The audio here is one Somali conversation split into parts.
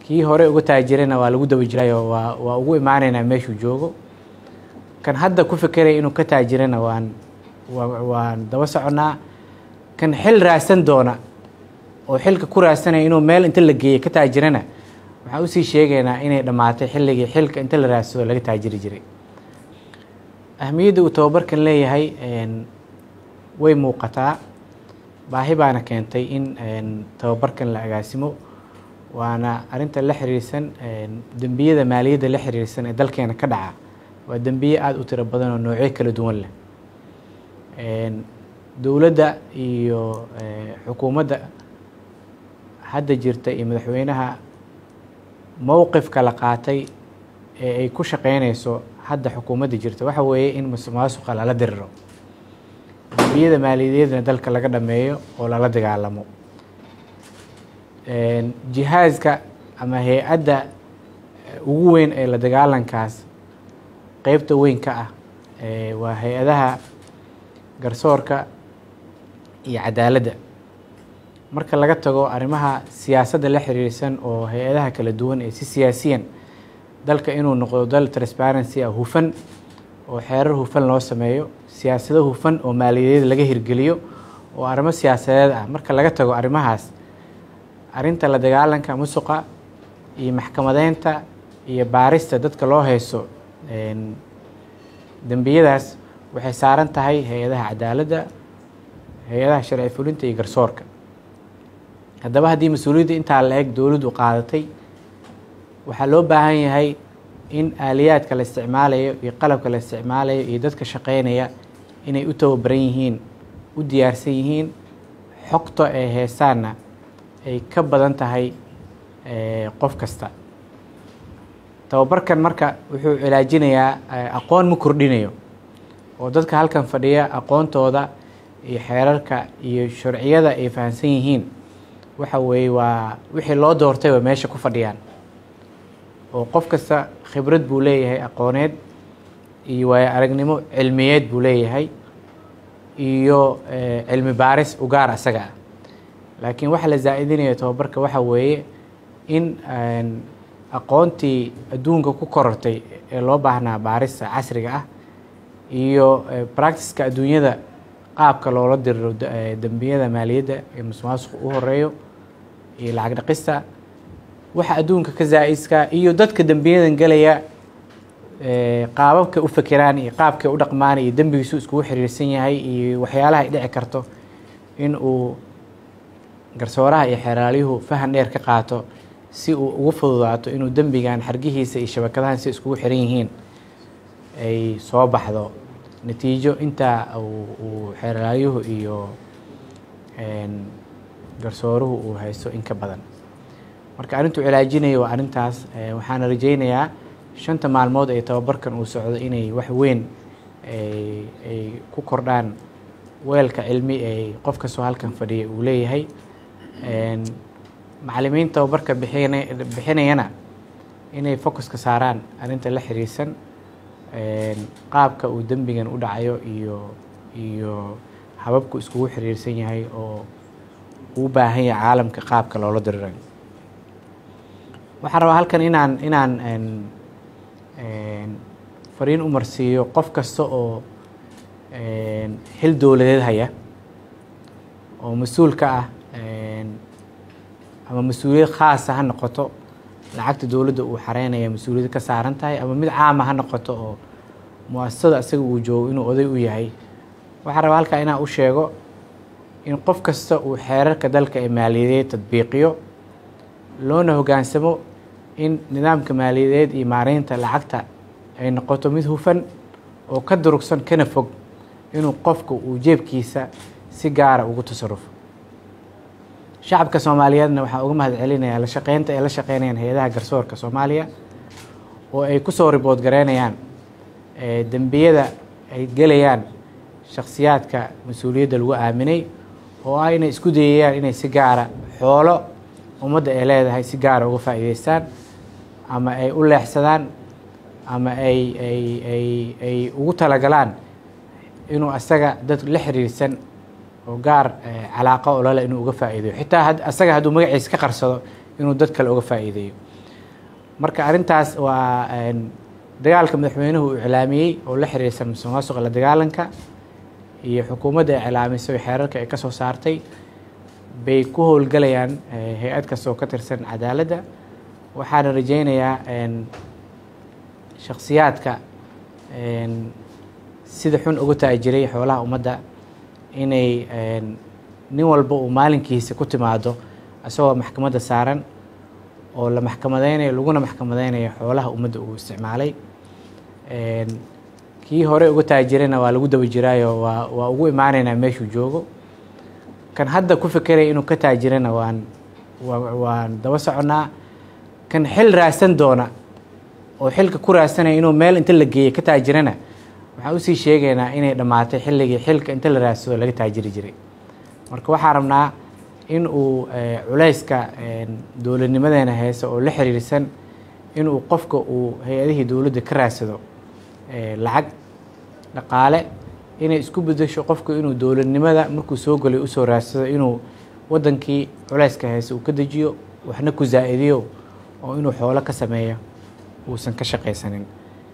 kii hore uga taajirayna waa lagu daba jirayoo waa waa ugu imaaneynaa meeshuu joogo kan hadda ku fekeraya inuu ka taajirana waan waan daba soconnaa kan xil raadsan doona oo xilka ku raadsanaya inuu meel inta la geeya ka taajirana waxaan usii sheegaynaa inay dhammaatay xilligii xilka inta la raadsado laga taajiri jiray ahmiyadda uu tababarkan leeyahay way muuqataa baahi baana keentay in tababarkan la agaasimo waana arinta la xiriirsan dembiyada maaliyadda la xiriirsan ee dalkeena ka dhaca waa dembiye aada u tiro badan oo noocyo kala duwan leh dowladda iyo xukuumadda hadda jirta iyo madaxweynaha mowqifka la qaatay ee ay ku shaqeyneyso hadda xukuumadda jirta waxa weeye in musuqmaasuqa lala diriro dembiyada maaliyadeedna dalka laga dhameeyo oo lala dagaalamo jihaaska ama hay-adda ugu weyn ee la dagaalankaas qeybta weyn ka ah waa hay-adaha garsoorka iyo cadaaladda marka laga tago arrimaha siyaasadda la xiriirsan oo hay-adaha kala duwan ee si siyaasiyan dalka inuu noqdo dal transparency ah hufan oo xeerar hufan loo sameeyo siyaasado hufan oo maaliyadeed laga hirgeliyo oo arrimo siyaasadeed ah marka laga tago arrimahaas arrinta la dagaalanka musuqa iyo maxkamadeynta iyo baarista dadka loo hayso dembiyadaas waxay saaran tahay hay-adaha cadaaladda hay-adaha sharci fulinta iyo garsoorka haddaba haddii mas-uuliyadda intaa la eg dowladdu qaadatay waxaa loo baahan yahay in aaliyaadka la isticmaalayo iyo qalabka la isticmaalayo iyo dadka shaqeynaya inay u tababaran yihiin u diyaarsan yihiin xogta ay heesaanna ay ka badan tahay qof kasta tababarkan marka wuxuu cilaajinayaa aqoon ma kordhinayo oo dadka halkan fadhiya aqoontooda iyo xeerarka iyo sharciyada ay fahamsan yihiin waxa weeye waa wixii loo doortay waa meesha ku fadhiyaan oo qof kasta khibrad buu leeyahay aqooneed iyo waayo aragnimo cilmiyeed buu leeyahay iyo cilmi baaris u gaar asaga ah laakiin waxa la zaa'idinayo tababarka waxa weeye in aqoontii adduunka ku korortay ee loo baahnaa baarista casriga ah iyo practiska adduunyada qaabka loola diriro dembiyada maaliyadda ee musuqmaasuqa u horeeyo iyo lacag dhaqista waxa adduunka ka zaa-iska iyo dadka dembiyadan gelaya qaababka u fekeraan iyo qaabkay u dhaqmaan iyo dembigiisu iskugu xiriirsan yahay iyo waxyaalaha ay dhici karto in uu garsooraha iyo xeeraalyuhu fahan dheer ka qaato si uu ugu fududaato inuu dembigan xargihiisa iyo shabakadahan si iskugu xiran yihiin ay soo baxdo natiijo intaa uu xeeraalyuhu iyo garsooruhu uu haysto in ka badan marka arrintuu cilaajinayo waa arrintaas waxaana rajeynayaa shanta maalmood ee tababarkan uu socdo inay wax weyn ay ku kordhaan weelka cilmi ee qof kastoo halkan fadhiya uu leeyahay macalimiin tababarka bixin bixinayana inay focuska saaraan arrinta la xiriirsan qaabka uu dembigan u dhacayo iyo iyo hababku iskugu xiriirsan yahay oo uu baahan yahay caalamka qaabka loola dirirayo waxaan rabaa halkan inaan inaan fariin u marsiiyo qof kasta oo xil dowladeed haya oo mas-uul ka ah ama mas-uuliyad khaasa ha noqoto lacagta dowladda uu xareynaya mas-uuliyad ka saaran tahay ama mid caama ha noqoto oo mu-asasada isaga uu joogo inuu oday u yahay waxaan rabaa halkaa inaan u sheego in qof kasta uu xeerarka dalka ee maaliyadeed tadbiiqiyo loona hoggaansamo in nidaamka maaliyadeed iyo maareynta lacagta ay noqoto mid hufan oo ka durugsan kana fog inuu qofka uu jeebkiisa si gaara ugu tasarufo shacabka soomaaliyeedna waxaan uga mahad celinayaa la shaqeynta ay la shaqeynayaan hay-adaha garsoorka soomaaliya oo ay kusoo ribood gareynayaan dembiyada ay gelayaan shakhsiyaadka mas-uuliyadda lagu aaminay oo ah inay isku dayayaan inay si gaara xoolo ummadda ay leedahay si gaara uga faa'iideystaan ama ay u leexsadaan ama ay ay ay ay ugu talagalaan inuu asaga dad la xiriirsan oo gaar calaaqa olole inuu uga faa'iideeyo xitaa asaga hadduu magaciisa ka qarsado inuu dad kale uga faa'iideeyo marka arrintaas waa dagaalka madaxweynuhu uu iclaamiyey oo la xiriirsan musuqmaasuqa la dagaalanka iyo xukuumadda ay iclaamisay xeerarka ay ka soo saartay bay ku howlgalayaan hay-ad kasta oo ka tirsan cadaaladda waxaana rajeynayaa shakhsiyaadka sida xun uga taajiray xoolaha ummadda inay nin walba uu maalinkiisa ku timaado isagoo maxkamadda saaran oo la maxkamadeynayo laguna maxkamadeynayo xoolaha ummadda uu isticmaalay kii hore uga taajirayna waa lagu daba jiraayo waa waa ugu imaaneynaa meeshuu joogo kan hadda ku fekeraya inuu ka taajirana waan waan daba soconnaa kan xil raadsan doona oo xilka ku raadsanaya inuu meel inta la geeyey ka taajirana waxaan usii sheegaynaa inay dhammaatay xilligii xilka inta la raadsado laga taajiri jiray marka waxaan rabnaa in uu culayska dowladnimadeena hayso oo la xiriirsan inuu qofka uu hay-adihii dowladda ka raadsado lacag dhaqaale inay isku bedesho qofku inuu dowladnimada markuu soo galay usoo raadsado inuu wadankii culayska hayso uu ka dejiyo waxna ku zaa-idiyo oo inuu xoolo ka sameeyo uusan ka shaqaysanin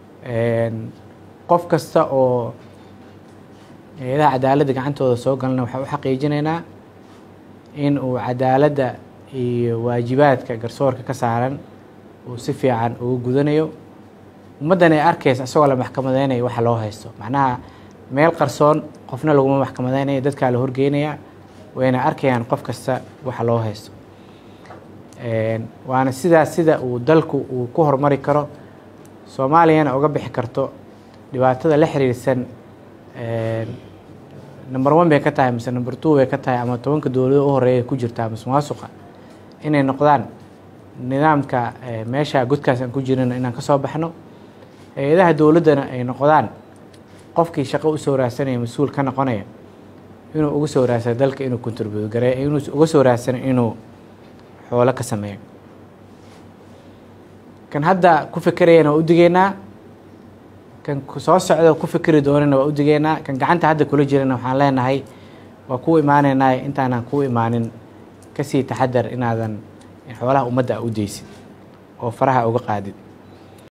qof kasta oo hay-adaha cadaaladda gacantooda soo galana waxaan u xaqiijinaynaa in uu cadaaladda iyo waajibaadka garsoorka ka saaran uu si fiican ugu gudanayo ummaddan ay arkaysa isagoo la maxkamadeynayo waxa loo haysto macnaha meel qarsoon qofna laguma maxkamadeynayo dadkaa la horgeynaya wayna arkayaan qof kasta waxa loo haysto waana sidaas sida uu dalku uu ku horumari karo soomaaliyana uga bixi karto dhibaatada la xiriirsan number one bay ka tahay mise number two bay ka tahay ama tobanka dowlado u horeeya ku jirtaa musuqmaasuqa inay noqdaan nidaamka meesha godkaas aan ku jirino inaan kasoo baxno hay-adaha dowladdana ay noqdaan qofkii shaqo usoo raadsanaya mas-uul ka noqonaya inuu uga soo raadsano dalka inuu contribute gareeyo inuu uga soo raadsano inuu xoolo ka sameeyo kan hadda ku fekerayana waa u digeynaa kan soo socda ku fikeri doonana waa u digeynaa kan gacanta hadda kula jirana waxaan leenahay waa kuu imaaneynaa intaanan kuu imaanin kasii taxadar inaadan xoolaha ummadda u deysid oo faraha uga qaadid